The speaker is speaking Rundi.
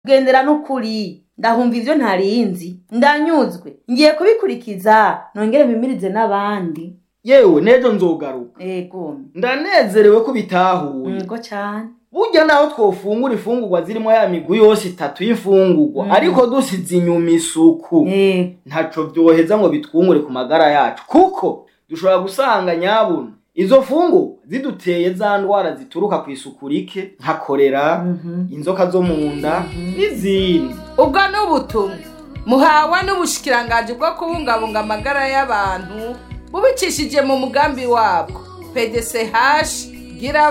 gendera n'ukuri ndahumva ivyo ntarinzi ndanyuzwe ngiye kubikurikiza nongere mpimirize n'abandi yewe n'ejo nzogaruka ego ndanezerewe ko bitahuye ego cane burya naho twofungura imfungurwa zirimo ya migwi yose itatu y'imfungurwa Mm. ariko dusize inyuma isuku ego ntaco vyoheza ngo bitwungure ku magara yacu kuko dushobora gusanga nyabuna izo fungu ziduteye za ndwara zituruka ku isuku rike nka korera Mhm. inzoka zo mu nda n'izindi ubwo ni ubutumwa muhawe n'ubushikiranganji bwo kubungabunga amagara y'abantu bubicishije mu mugambi wabwo pdch gira